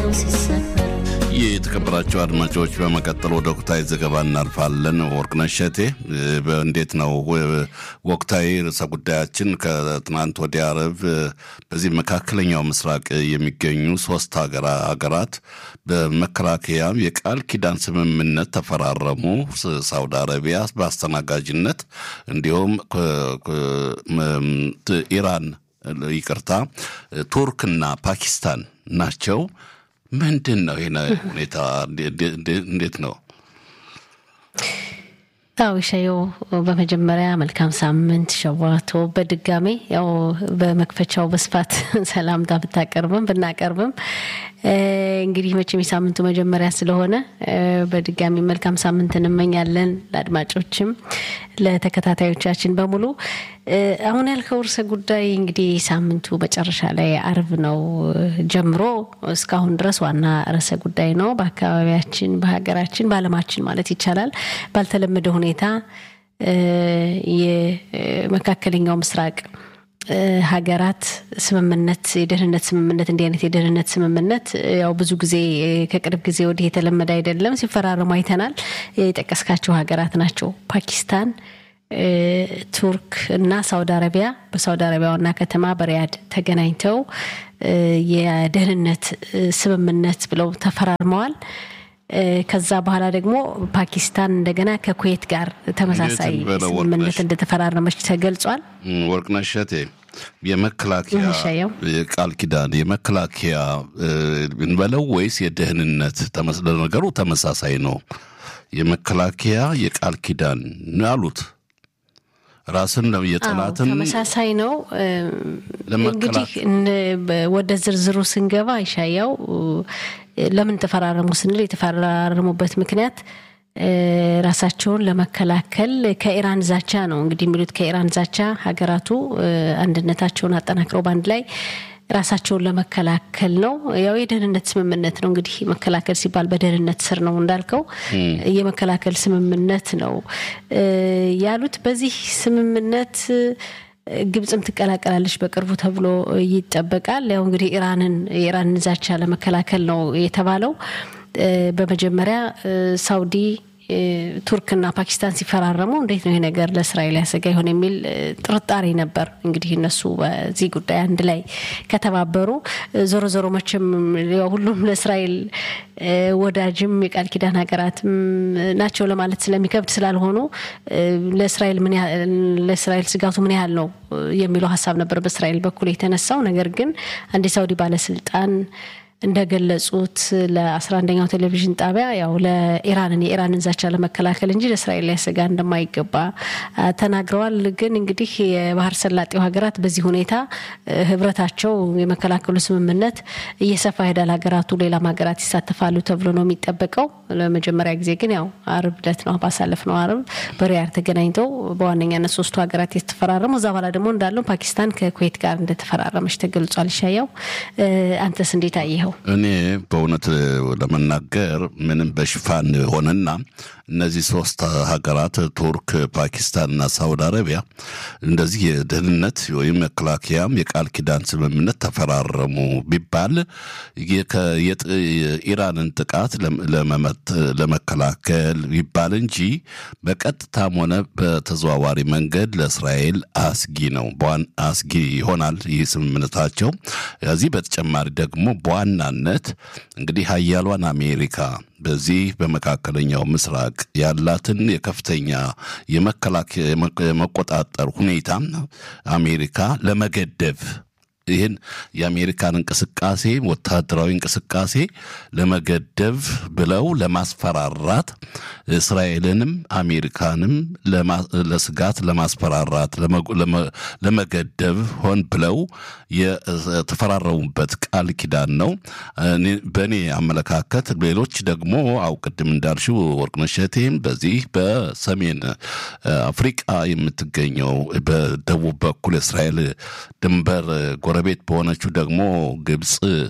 ሲሰፈር የተከበራቸው አድማጮች በመቀጠል ወደ ወቅታዊ ዘገባ እናልፋለን። ወርቅነሽ እሸቴ እንዴት ነው ወቅታዊ ርዕሰ ጉዳያችን? ከትናንት ወዲያ ዓርብ በዚህ መካከለኛው ምስራቅ የሚገኙ ሶስት ሀገራት በመከላከያ የቃል ኪዳን ስምምነት ተፈራረሙ። ሳውዲ አረቢያ በአስተናጋጅነት እንዲሁም ኢራን ይቅርታ፣ ቱርክና ፓኪስታን ናቸው። ምንድን ነው ይህ ሁኔታ? እንዴት ነው? አዎ ሻየው በመጀመሪያ መልካም ሳምንት ሸዋቶ። በድጋሜ ያው በመክፈቻው በስፋት ሰላምታ ብታቀርብም ብናቀርብም እንግዲህ መቼም የሳምንቱ መጀመሪያ ስለሆነ በድጋሚ መልካም ሳምንት እንመኛለን ለአድማጮችም ለተከታታዮቻችን በሙሉ። አሁን ያልከው ርዕሰ ጉዳይ እንግዲህ ሳምንቱ መጨረሻ ላይ አርብ ነው ጀምሮ እስካሁን ድረስ ዋና ርዕሰ ጉዳይ ነው። በአካባቢያችን፣ በሀገራችን፣ በዓለማችን ማለት ይቻላል ባልተለመደ ሁኔታ የመካከለኛው ምስራቅ ሀገራት ስምምነት የደህንነት ስምምነት እንዲህ አይነት የደህንነት ስምምነት ያው ብዙ ጊዜ ከቅርብ ጊዜ ወዲህ የተለመደ አይደለም። ሲፈራረሙ አይተናል። የጠቀስካቸው ሀገራት ናቸው ፓኪስታን፣ ቱርክ እና ሳውዲ አረቢያ በሳውዲ አረቢያ ዋና ከተማ በሪያድ ተገናኝተው የደህንነት ስምምነት ብለው ተፈራርመዋል። ከዛ በኋላ ደግሞ ፓኪስታን እንደገና ከኩዌት ጋር ተመሳሳይ ስምምነት እንደተፈራረመች ተገልጿል። ወርቅነሽ እሸቴ የመከላከያ ቃል ኪዳን የመከላከያ እንበለው ወይስ የደህንነት ነገሩ ተመሳሳይ ነው? የመከላከያ የቃል ኪዳን አሉት ራስን የጠላትን ተመሳሳይ ነው። እንግዲህ ወደ ዝርዝሩ ስንገባ ይሻያው ለምን ተፈራረሙ ስንል የተፈራረሙበት ምክንያት ራሳቸውን ለመከላከል ከኢራን ዛቻ ነው። እንግዲህ የሚሉት ከኢራን ዛቻ ሀገራቱ አንድነታቸውን አጠናክረው በአንድ ላይ ራሳቸውን ለመከላከል ነው። ያው የደህንነት ስምምነት ነው። እንግዲህ መከላከል ሲባል በደህንነት ስር ነው እንዳልከው የመከላከል ስምምነት ነው ያሉት። በዚህ ስምምነት ግብጽም ትቀላቀላለች በቅርቡ ተብሎ ይጠበቃል። ያው እንግዲህ ኢራንን የኢራንን ዛቻ ለመከላከል ነው የተባለው። በመጀመሪያ ሳውዲ ቱርክና ፓኪስታን ሲፈራረሙ እንዴት ነው ይሄ ነገር ለእስራኤል ያሰጋ ይሆን የሚል ጥርጣሬ ነበር። እንግዲህ እነሱ በዚህ ጉዳይ አንድ ላይ ከተባበሩ ዞሮ ዞሮ መቼም ሁሉም ለእስራኤል ወዳጅም የቃል ኪዳን ሀገራትም ናቸው ለማለት ስለሚከብድ ስላልሆኑ ለእስራኤል ምን ለእስራኤል ስጋቱ ምን ያህል ነው የሚለው ሀሳብ ነበር በእስራኤል በኩል የተነሳው። ነገር ግን አንድ የሳውዲ ባለስልጣን እንደገለጹት ለአስራ አንደኛው ቴሌቪዥን ጣቢያ ያው ለኢራንን የኢራንን ዛቻ ለመከላከል እንጂ ለእስራኤል ሊያሰጋ እንደማይገባ ተናግረዋል። ግን እንግዲህ የባህር ሰላጤው ሀገራት በዚህ ሁኔታ ህብረታቸው የመከላከሉ ስምምነት እየሰፋ ሄዳል። ሀገራቱ ሌላም ሀገራት ይሳተፋሉ ተብሎ ነው የሚጠበቀው። ለመጀመሪያ ጊዜ ግን ያው አርብ ዕለት ነው ባሳለፍነው አርብ በሪያድ ተገናኝተው በዋነኛነት ሶስቱ ሀገራት የተፈራረሙ እዛ በኋላ ደግሞ እንዳለው ፓኪስታን ከኩዌት ጋር እንደተፈራረመች ተገልጿል። ይሻያው አንተስ እንዴት አየኸው? እኔ በእውነት ለመናገር ምንም በሽፋን ሆነና እነዚህ ሶስት ሀገራት ቱርክ፣ ፓኪስታንና ሳውዲ አረቢያ እንደዚህ የደህንነት ወይም መከላከያም የቃል ኪዳን ስምምነት ተፈራረሙ ቢባል የኢራንን ጥቃት ለመከላከል ቢባል እንጂ በቀጥታም ሆነ በተዘዋዋሪ መንገድ ለእስራኤል አስጊ ነው አስጊ ይሆናል ይህ ስምምነታቸው። ከዚህ በተጨማሪ ደግሞ በዋናነት እንግዲህ ሀያሏን አሜሪካ በዚህ በመካከለኛው ምስራቅ ያላትን የከፍተኛ የመከላከያ የመቆጣጠር ሁኔታ አሜሪካ ለመገደብ ይህን የአሜሪካን እንቅስቃሴ ወታደራዊ እንቅስቃሴ ለመገደብ ብለው ለማስፈራራት እስራኤልንም አሜሪካንም ለስጋት ለማስፈራራት ለመገደብ ሆን ብለው የተፈራረሙበት ቃል ኪዳን ነው። በእኔ አመለካከት ሌሎች ደግሞ አው ቅድም እንዳልሽው ወርቅነሽ እሸቴም በዚህ በሰሜን አፍሪቃ የምትገኘው በደቡብ በኩል እስራኤል ድንበር ጎረቤት በሆነችው ደግሞ ግብፅ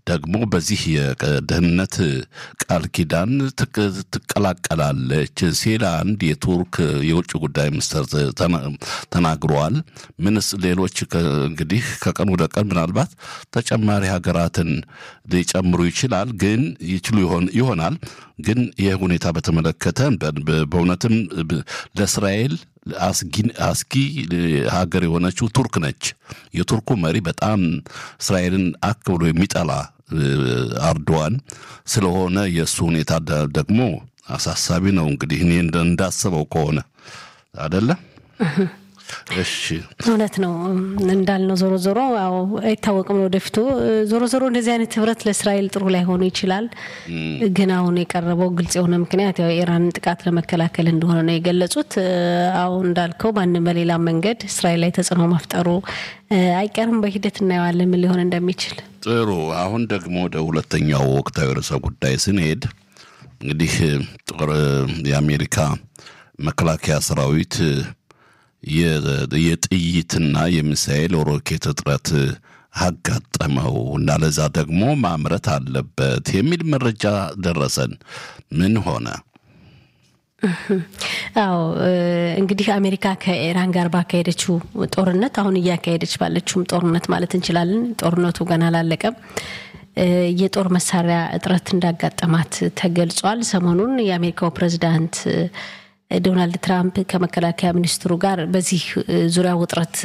ደግሞ በዚህ የደህንነት ቃል ኪዳን ትቀላቀላለች ሲል አንድ የቱርክ የውጭ ጉዳይ ሚኒስትር ተናግረዋል። ምንስ ሌሎች እንግዲህ ከቀን ወደ ቀን ምናልባት ተጨማሪ ሀገራትን ሊጨምሩ ይችላል፣ ግን ይችሉ ይሆናል። ግን ይህ ሁኔታ በተመለከተ በእውነትም ለእስራኤል አስጊ ሀገር የሆነችው ቱርክ ነች። የቱርኩ መሪ በጣም እስራኤልን አክ ብሎ የሚጠላ አርዶዋን ስለሆነ የእሱ ሁኔታ ደግሞ አሳሳቢ ነው። እንግዲህ እኔ እንዳስበው ከሆነ አደለ? እሺ እውነት ነው እንዳልነው፣ ዞሮ ዞሮ ያው አይታወቅም ወደፊቱ። ዞሮ ዞሮ እንደዚህ አይነት ህብረት ለእስራኤል ጥሩ ላይሆኑ ይችላል። ግን አሁን የቀረበው ግልጽ የሆነ ምክንያት ያው የኢራንን ጥቃት ለመከላከል እንደሆነ ነው የገለጹት። አሁን እንዳልከው በአንድም በሌላ መንገድ እስራኤል ላይ ተጽዕኖ መፍጠሩ አይቀርም። በሂደት እናየዋለን ምን ሊሆን እንደሚችል። ጥሩ። አሁን ደግሞ ወደ ሁለተኛው ወቅታዊ ርዕሰ ጉዳይ ስንሄድ እንግዲህ ጦር የአሜሪካ መከላከያ ሰራዊት የጥይትና የሚሳኤል ሮኬት እጥረት አጋጠመው እና ለዛ ደግሞ ማምረት አለበት የሚል መረጃ ደረሰን። ምን ሆነ? አዎ እንግዲህ አሜሪካ ከኢራን ጋር ባካሄደችው ጦርነት አሁን እያካሄደች ባለችውም ጦርነት ማለት እንችላለን። ጦርነቱ ገና አላለቀም። የጦር መሳሪያ እጥረት እንዳጋጠማት ተገልጿል። ሰሞኑን የአሜሪካው ፕሬዚዳንት ዶናልድ ትራምፕ ከመከላከያ ሚኒስትሩ ጋር በዚህ ዙሪያ ውጥረት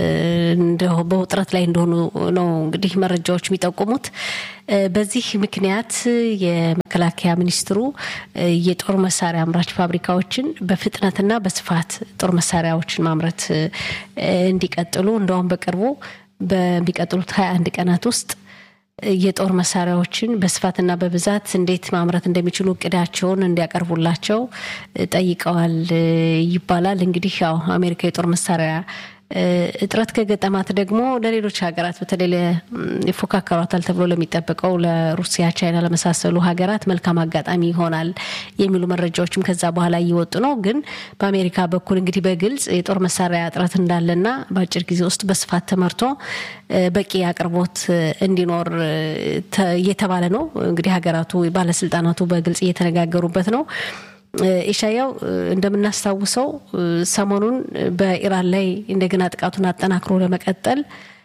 በውጥረት ላይ እንደሆኑ ነው እንግዲህ መረጃዎች የሚጠቁሙት። በዚህ ምክንያት የመከላከያ ሚኒስትሩ የጦር መሳሪያ አምራች ፋብሪካዎችን በፍጥነትና በስፋት ጦር መሳሪያዎችን ማምረት እንዲቀጥሉ እንደውም በቅርቡ በሚቀጥሉት ሀያ አንድ ቀናት ውስጥ የጦር መሳሪያዎችን በስፋትና በብዛት እንዴት ማምረት እንደሚችሉ እቅዳቸውን እንዲያቀርቡላቸው ጠይቀዋል ይባላል። እንግዲህ ያው አሜሪካ የጦር መሳሪያ እጥረት ከገጠማት ደግሞ ለሌሎች ሀገራት በተለይ ይፎካከሯታል ተብሎ ለሚጠበቀው ለሩሲያ፣ ቻይና ለመሳሰሉ ሀገራት መልካም አጋጣሚ ይሆናል የሚሉ መረጃዎችም ከዛ በኋላ እየወጡ ነው። ግን በአሜሪካ በኩል እንግዲህ በግልጽ የጦር መሳሪያ እጥረት እንዳለና በአጭር ጊዜ ውስጥ በስፋት ተመርቶ በቂ አቅርቦት እንዲኖር እየተባለ ነው። እንግዲህ ሀገራቱ ባለስልጣናቱ በግልጽ እየተነጋገሩበት ነው። ኢሻያው እንደምናስታውሰው ሰሞኑን በኢራን ላይ እንደገና ጥቃቱን አጠናክሮ ለመቀጠል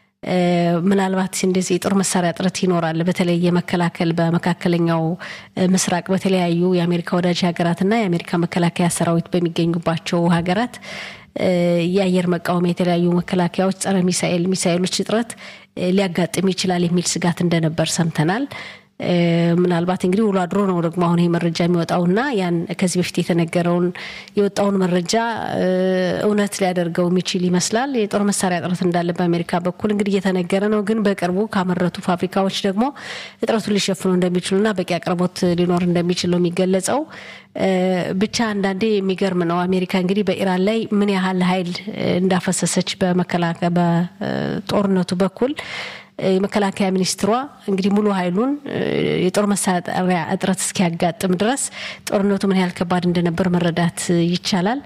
ምናልባት እንደዚህ የጦር መሳሪያ እጥረት ይኖራል። በተለይ የመከላከል በመካከለኛው ምስራቅ በተለያዩ የአሜሪካ ወዳጅ ሀገራትና የአሜሪካ መከላከያ ሰራዊት በሚገኙባቸው ሀገራት የአየር መቃወሚያ የተለያዩ መከላከያዎች፣ ጸረ ሚሳኤል ሚሳኤሎች እጥረት ሊያጋጥም ይችላል የሚል ስጋት እንደነበር ሰምተናል። ምናልባት እንግዲህ ውሎ አድሮ ነው ደግሞ አሁን ይህ መረጃ የሚወጣውና ያን ከዚህ በፊት የተነገረውን የወጣውን መረጃ እውነት ሊያደርገው የሚችል ይመስላል። የጦር መሳሪያ እጥረት እንዳለ በአሜሪካ በኩል እንግዲህ እየተነገረ ነው። ግን በቅርቡ ካመረቱ ፋብሪካዎች ደግሞ እጥረቱን ሊሸፍኑ እንደሚችሉና በቂ አቅርቦት ሊኖር እንደሚችል ነው የሚገለጸው። ብቻ አንዳንዴ የሚገርም ነው። አሜሪካ እንግዲህ በኢራን ላይ ምን ያህል ኃይል እንዳፈሰሰች በመከላከያ በጦርነቱ በኩል የመከላከያ ሚኒስትሯ እንግዲህ ሙሉ ኃይሉን የጦር መሳሪያ እጥረት እስኪያጋጥም ድረስ ጦርነቱ ምን ያህል ከባድ እንደነበር መረዳት ይቻላል።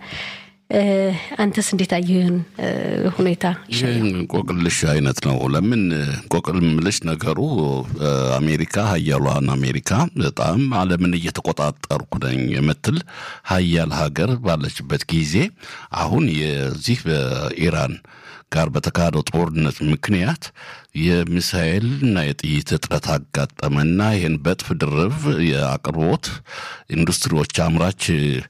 አንተስ እንዴት አየህን ሁኔታ? ይህ እንቆቅልሽ አይነት ነው። ለምን እንቆቅልምልሽ ነገሩ አሜሪካ ሀያሏን አሜሪካ በጣም ዓለምን እየተቆጣጠርኩ ነኝ የምትል ሀያል ሀገር ባለችበት ጊዜ አሁን የዚህ በኢራን ጋር በተካሄደው ጦርነት ምክንያት የሚሳኤል እና የጥይት እጥረት አጋጠመና ይህን በጥፍ ድርብ የአቅርቦት ኢንዱስትሪዎች አምራች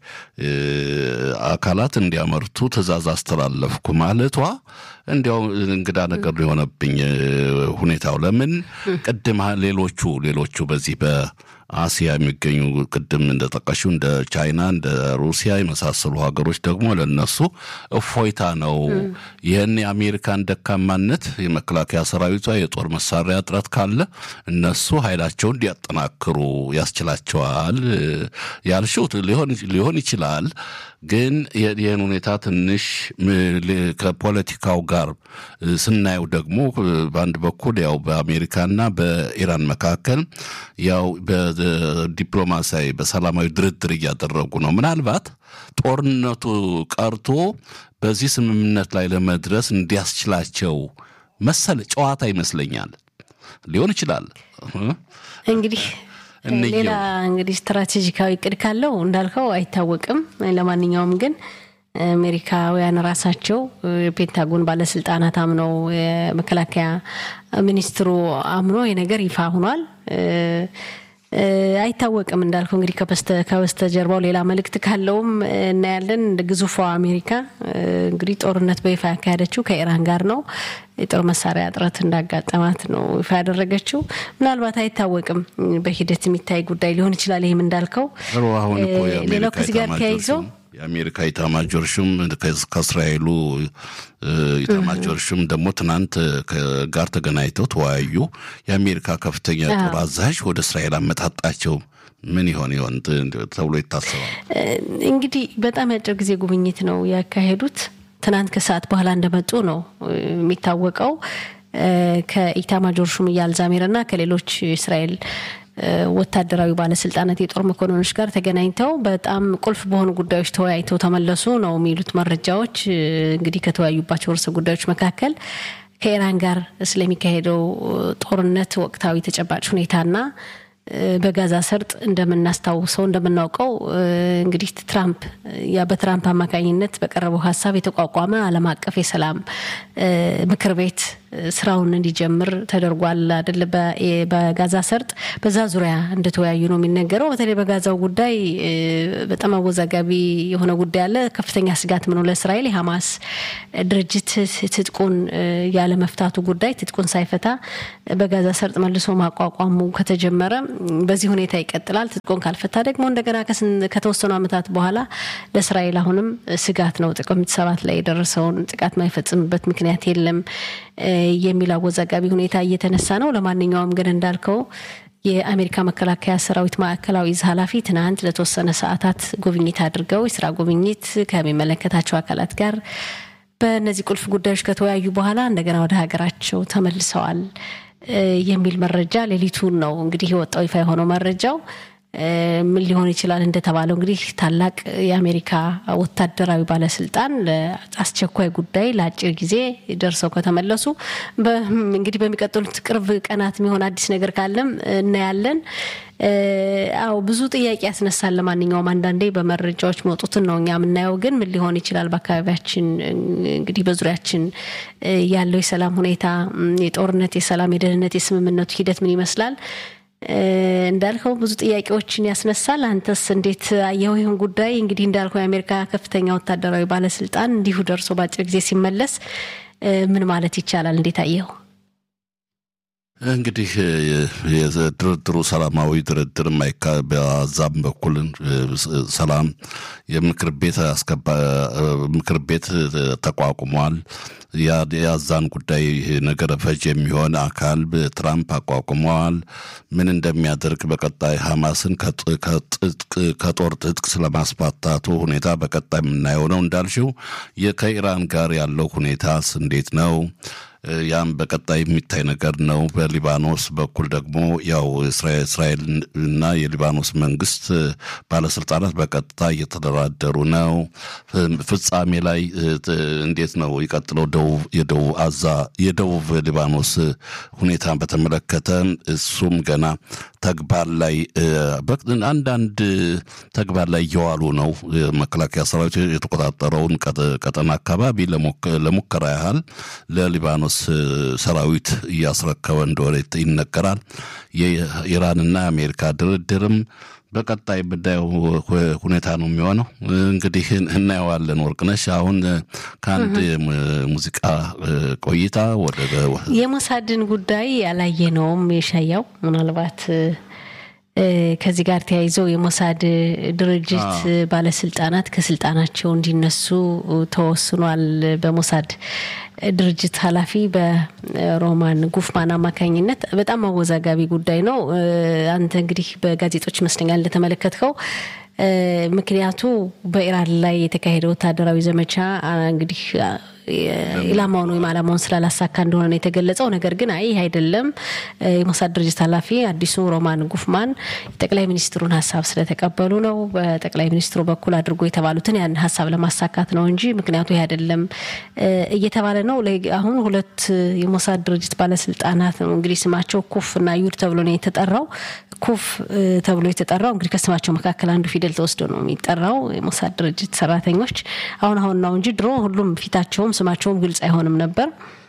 አካላት እንዲያመርቱ ትዕዛዝ አስተላለፍኩ ማለቷ እንዲያው እንግዳ ነገር የሆነብኝ ሁኔታው ለምን ቅድም ሌሎቹ ሌሎቹ በዚህ በአሲያ የሚገኙ ቅድም እንደጠቀሹ እንደ ቻይና እንደ ሩሲያ የመሳሰሉ ሀገሮች ደግሞ ለነሱ እፎይታ ነው። ይህን የአሜሪካን ደካማነት የመከላከያ ሰራዊቷ የጦር መሳሪያ እጥረት ካለ እነሱ ኃይላቸውን እንዲያጠናክሩ ያስችላቸዋል ያልሽው ሊሆን ይችላል። ግን ይህን ሁኔታ ትንሽ ከፖለቲካው ጋር ስናየው ደግሞ በአንድ በኩል ያው በአሜሪካና በኢራን መካከል ያው በዲፕሎማሲያዊ በሰላማዊ ድርድር እያደረጉ ነው። ምናልባት ጦርነቱ ቀርቶ በዚህ ስምምነት ላይ ለመድረስ እንዲያስችላቸው መሰል ጨዋታ ይመስለኛል። ሊሆን ይችላል። እንግዲህ ሌላ እንግዲህ ስትራቴጂካዊ እቅድ ካለው እንዳልከው አይታወቅም። ለማንኛውም ግን አሜሪካውያን ራሳቸው የፔንታጎን ባለስልጣናት አምነው የመከላከያ ሚኒስትሩ አምኖ የነገር ይፋ ሆኗል። አይታወቅም እንዳልከው እንግዲህ ከበስተጀርባው ሌላ መልእክት ካለውም እናያለን። ግዙፏ አሜሪካ እንግዲህ ጦርነት በይፋ ያካሄደችው ከኢራን ጋር ነው። የጦር መሳሪያ እጥረት እንዳጋጠማት ነው ይፋ ያደረገችው። ምናልባት አይታወቅም፣ በሂደት የሚታይ ጉዳይ ሊሆን ይችላል። ይህም እንዳልከው ሌላው ከዚህ ጋር ተያይዞ የአሜሪካ ኢታማጆር ሹም ከእስራኤሉ ኢታማጆር ሹም ደግሞ ትናንት ጋር ተገናኝተው ተወያዩ። የአሜሪካ ከፍተኛ ጦር አዛዥ ወደ እስራኤል አመጣጣቸው ምን ይሆን ይሆን ተብሎ ይታሰባል። እንግዲህ በጣም ያጭር ጊዜ ጉብኝት ነው ያካሄዱት። ትናንት ከሰዓት በኋላ እንደመጡ ነው የሚታወቀው። ከኢታማጆር ሹም እያል ዛሜር እና ከሌሎች እስራኤል ወታደራዊ ባለስልጣናት የጦር መኮንኖች ጋር ተገናኝተው በጣም ቁልፍ በሆኑ ጉዳዮች ተወያይተው ተመለሱ ነው የሚሉት መረጃዎች። እንግዲህ ከተወያዩባቸው ርዕሰ ጉዳዮች መካከል ከኢራን ጋር ስለሚካሄደው ጦርነት ወቅታዊ ተጨባጭ ሁኔታና በጋዛ ሰርጥ እንደምናስታውሰው እንደምናውቀው እንግዲህ ትራምፕ ያ በትራምፕ አማካኝነት በቀረበው ሀሳብ የተቋቋመ ዓለም አቀፍ የሰላም ምክር ቤት ስራውን እንዲጀምር ተደርጓል አይደል? በጋዛ ሰርጥ በዛ ዙሪያ እንደተወያዩ ነው የሚነገረው። በተለይ በጋዛው ጉዳይ በጣም አወዛጋቢ የሆነ ጉዳይ አለ። ከፍተኛ ስጋት ምነው ለእስራኤል የሐማስ ድርጅት ትጥቁን ያለ መፍታቱ ጉዳይ ትጥቁን ሳይፈታ በጋዛ ሰርጥ መልሶ ማቋቋሙ ከተጀመረ በዚህ ሁኔታ ይቀጥላል። ትጥቁን ካልፈታ ደግሞ እንደገና ከተወሰኑ ዓመታት በኋላ ለእስራኤል አሁንም ስጋት ነው። ጥቅምት ሰባት ላይ የደረሰውን ጥቃት ማይፈጽምበት ምክንያት የለም የሚል አወዛጋቢ ሁኔታ እየተነሳ ነው። ለማንኛውም ግን እንዳልከው የአሜሪካ መከላከያ ሰራዊት ማዕከላዊ እዝ ኃላፊ ትናንት ለተወሰነ ሰዓታት ጉብኝት አድርገው የስራ ጉብኝት ከሚመለከታቸው አካላት ጋር በእነዚህ ቁልፍ ጉዳዮች ከተወያዩ በኋላ እንደገና ወደ ሀገራቸው ተመልሰዋል የሚል መረጃ ሌሊቱን ነው እንግዲህ የወጣው ይፋ የሆነው መረጃው። ምን ሊሆን ይችላል? እንደተባለው እንግዲህ ታላቅ የአሜሪካ ወታደራዊ ባለስልጣን ለአስቸኳይ ጉዳይ ለአጭር ጊዜ ደርሰው ከተመለሱ እንግዲህ በሚቀጥሉት ቅርብ ቀናት የሚሆን አዲስ ነገር ካለም እናያለን። አዎ ብዙ ጥያቄ ያስነሳል። ለማንኛውም አንዳንዴ በመረጃዎች መውጡትን ነው እኛ የምናየው። ግን ምን ሊሆን ይችላል? በአካባቢያችን እንግዲህ በዙሪያችን ያለው የሰላም ሁኔታ፣ የጦርነት፣ የሰላም፣ የደህንነት፣ የስምምነቱ ሂደት ምን ይመስላል? እንዳልከው ብዙ ጥያቄዎችን ያስነሳል። አንተስ እንዴት አየኸው ይህን ጉዳይ? እንግዲህ እንዳልከው የአሜሪካ ከፍተኛ ወታደራዊ ባለስልጣን እንዲሁ ደርሶ በአጭር ጊዜ ሲመለስ ምን ማለት ይቻላል? እንዴት አየኸው? እንግዲህ የድርድሩ ሰላማዊ ድርድር በዛም በኩል ሰላም የምክር ቤት ምክር ቤት ተቋቁሟል። የዛን ጉዳይ ነገረ ፈጅ የሚሆን አካል ትራምፕ አቋቁመዋል። ምን እንደሚያደርግ በቀጣይ ሐማስን ከጦር ትጥቅ ስለማስፋታቱ ሁኔታ በቀጣይ የምናየው ነው። እንዳልሽው ከኢራን ጋር ያለው ሁኔታስ እንዴት ነው? ያም በቀጣይ የሚታይ ነገር ነው። በሊባኖስ በኩል ደግሞ ያው እስራኤል እና የሊባኖስ መንግስት ባለስልጣናት በቀጥታ እየተደራደሩ ነው። ፍጻሜ ላይ እንዴት ነው ይቀጥለው? የደቡብ አዛ የደቡብ ሊባኖስ ሁኔታን በተመለከተ እሱም ገና ተግባር ላይ አንዳንድ ተግባር ላይ እየዋሉ ነው። መከላከያ ሰራዊት የተቆጣጠረውን ቀጠና አካባቢ ለሙከራ ያህል ለሊባኖስ ሰራዊት እያስረከበ እንደሆነ ይነገራል። የኢራንና የአሜሪካ ድርድርም በቀጣይ የምናየው ሁኔታ ነው የሚሆነው። እንግዲህ እናየዋለን። ወርቅነሽ፣ አሁን ከአንድ ሙዚቃ ቆይታ ወደ የሞሳድን ጉዳይ ያላየነውም የሻያው ምናልባት ከዚህ ጋር ተያይዘው የሞሳድ ድርጅት ባለስልጣናት ከስልጣናቸው እንዲነሱ ተወስኗል። በሞሳድ ድርጅት ኃላፊ በሮማን ጉፍማን አማካኝነት በጣም አወዛጋቢ ጉዳይ ነው። አንተ እንግዲህ በጋዜጦች ይመስለኛል እንደተመለከትከው ምክንያቱ በኢራን ላይ የተካሄደ ወታደራዊ ዘመቻ እንግዲህ ኢላማውን ወይም አላማውን ስላላሳካ እንደሆነ ነው የተገለጸው። ነገር ግን አይ ይህ አይደለም የሞሳድ ድርጅት ኃላፊ አዲሱ ሮማን ጉፍማን የጠቅላይ ሚኒስትሩን ሀሳብ ስለተቀበሉ ነው በጠቅላይ ሚኒስትሩ በኩል አድርጎ የተባሉትን ያን ሀሳብ ለማሳካት ነው እንጂ ምክንያቱ ይህ አይደለም እየተባለ ነው። አሁን ሁለት የሞሳድ ድርጅት ባለስልጣናት ነው እንግዲህ ስማቸው ኩፍ እና ዩድ ተብሎ ነው የተጠራው። ኩፍ ተብሎ የተጠራው እንግዲህ ከስማቸው መካከል አንዱ ፊደል ተወስዶ ነው የሚጠራው የሞሳድ ድርጅት ሰራተኞች አሁን አሁን ነው እንጂ ድሮ ሁሉም ፊታቸውም ስማቸውም ግልጽ አይሆንም ነበር።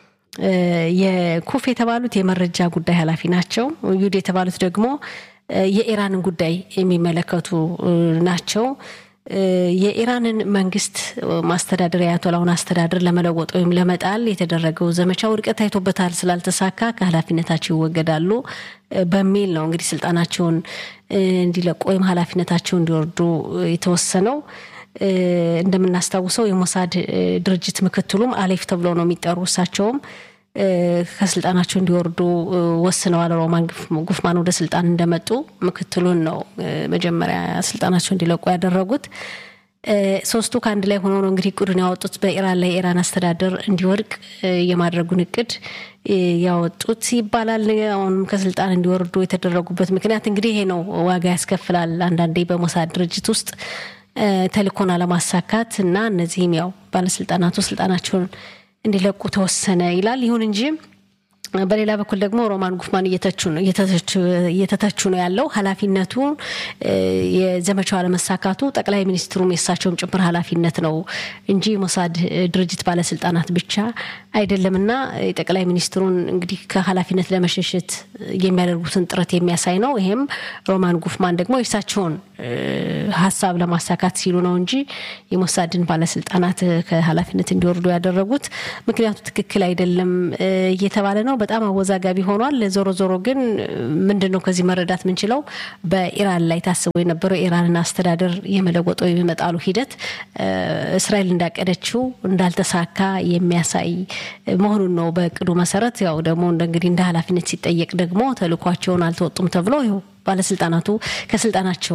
የኩፍ የተባሉት የመረጃ ጉዳይ ኃላፊ ናቸው። ዩድ የተባሉት ደግሞ የኢራንን ጉዳይ የሚመለከቱ ናቸው። የኢራንን መንግስት ማስተዳደር የአያቶላውን አስተዳደር ለመለወጥ ወይም ለመጣል የተደረገው ዘመቻ ውድቀት ታይቶበታል፣ ስላልተሳካ ከኃላፊነታቸው ይወገዳሉ በሚል ነው እንግዲህ ስልጣናቸውን እንዲለቁ ወይም ኃላፊነታቸው እንዲወርዱ የተወሰነው። እንደምናስታውሰው የሞሳድ ድርጅት ምክትሉም አሌፍ ተብሎ ነው የሚጠሩ እሳቸውም ከስልጣናቸው እንዲወርዱ ወስነዋል። ሮማን ጉፍማን ወደ ስልጣን እንደመጡ ምክትሉን ነው መጀመሪያ ስልጣናቸው እንዲለቁ ያደረጉት። ሶስቱ ከአንድ ላይ ሆነው ነው እንግዲህ እቅዱን ያወጡት በኢራን ላይ የኢራን አስተዳደር እንዲወድቅ የማድረጉን እቅድ ያወጡት ይባላል። አሁንም ከስልጣን እንዲወርዱ የተደረጉበት ምክንያት እንግዲህ ይሄ ነው። ዋጋ ያስከፍላል። አንዳንዴ በሞሳድ ድርጅት ውስጥ ተልእኮን አለማሳካት እና እነዚህም ያው ባለስልጣናቱ ስልጣናቸውን እንዲለቁ ተወሰነ ይላል። ይሁን እንጂ በሌላ በኩል ደግሞ ሮማን ጉፍማን እየተተቹ ነው ያለው። ኃላፊነቱ የዘመቻው አለመሳካቱ ጠቅላይ ሚኒስትሩም የእሳቸውም ጭምር ኃላፊነት ነው እንጂ ሞሳድ ድርጅት ባለስልጣናት ብቻ አይደለምና የጠቅላይ ሚኒስትሩን እንግዲህ ከኃላፊነት ለመሸሸት የሚያደርጉትን ጥረት የሚያሳይ ነው። ይሄም ሮማን ጉፍማን ደግሞ የእሳቸውን ሀሳብ ለማሳካት ሲሉ ነው እንጂ የሞሳድን ባለስልጣናት ከኃላፊነት እንዲወርዱ ያደረጉት ምክንያቱ ትክክል አይደለም እየተባለ ነው። በጣም አወዛጋቢ ሆኗል። ዞሮ ዞሮ ግን ምንድን ነው ከዚህ መረዳት የምንችለው በኢራን ላይ ታስቦ የነበረው የኢራንን አስተዳደር የመለወጥ ወይም የመጣሉ ሂደት እስራኤል እንዳቀደችው እንዳልተሳካ የሚያሳይ መሆኑን ነው። በእቅዱ መሰረት ያው ደግሞ እንግዲህ እንደ ኃላፊነት ሲጠየቅ ደግሞ ተልኳቸውን አልተወጡም ተብሎ ይኸው ባለስልጣናቱ ከስልጣናቸው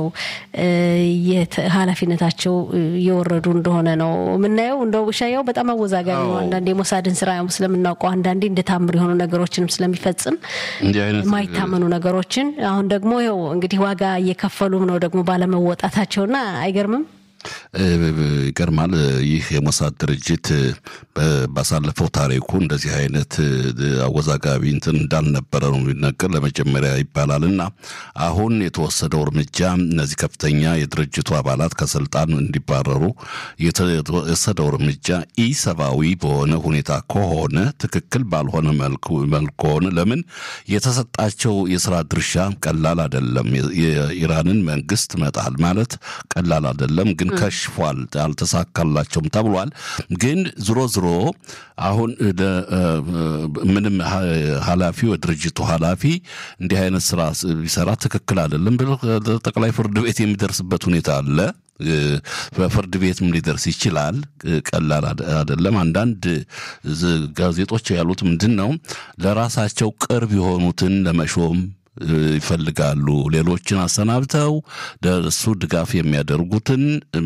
ኃላፊነታቸው እየወረዱ እንደሆነ ነው የምናየው። እንደው ሻያው በጣም አወዛጋቢ ነው። አንዳንዴ የሞሳድን ስራ ስለምናውቀው አንዳንዴ እንደ ታምር የሆኑ ነገሮችንም ስለሚፈጽም የማይታመኑ ነገሮችን አሁን ደግሞ ይኸው እንግዲህ ዋጋ እየከፈሉም ነው ደግሞ ባለመወጣታቸውና አይገርምም። ይገርማል። ይህ የሞሳድ ድርጅት ባሳለፈው ታሪኩ እንደዚህ አይነት አወዛጋቢ እንትን እንዳልነበረ ነው የሚነገር ለመጀመሪያ ይባላል እና አሁን የተወሰደው እርምጃ እነዚህ ከፍተኛ የድርጅቱ አባላት ከስልጣን እንዲባረሩ የተወሰደው እርምጃ ኢሰብአዊ በሆነ ሁኔታ ከሆነ ትክክል ባልሆነ መልኩ ከሆነ ለምን የተሰጣቸው የስራ ድርሻ ቀላል አይደለም። የኢራንን መንግስት መጣል ማለት ቀላል አይደለም ግን ከሽፏል፣ አልተሳካላቸውም ተብሏል። ግን ዝሮ ዝሮ አሁን ምንም ኃላፊው የድርጅቱ ኃላፊ እንዲህ አይነት ስራ ቢሰራ ትክክል አይደለም ብሎ ጠቅላይ ፍርድ ቤት የሚደርስበት ሁኔታ አለ። በፍርድ ቤትም ሊደርስ ይችላል። ቀላል አይደለም። አንዳንድ ጋዜጦች ያሉት ምንድን ነው ለራሳቸው ቅርብ የሆኑትን ለመሾም ይፈልጋሉ። ሌሎችን አሰናብተው ለእሱ ድጋፍ የሚያደርጉትን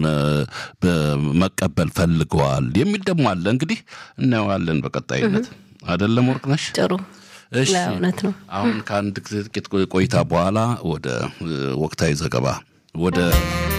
መቀበል ፈልገዋል የሚል ደግሞ አለ። እንግዲህ እናየዋለን በቀጣይነት አይደለም። ወርቅነሽ ጥሩ እሺ። እውነት ነው። አሁን ከአንድ ጥቂት ቆይታ በኋላ ወደ ወቅታዊ ዘገባ ወደ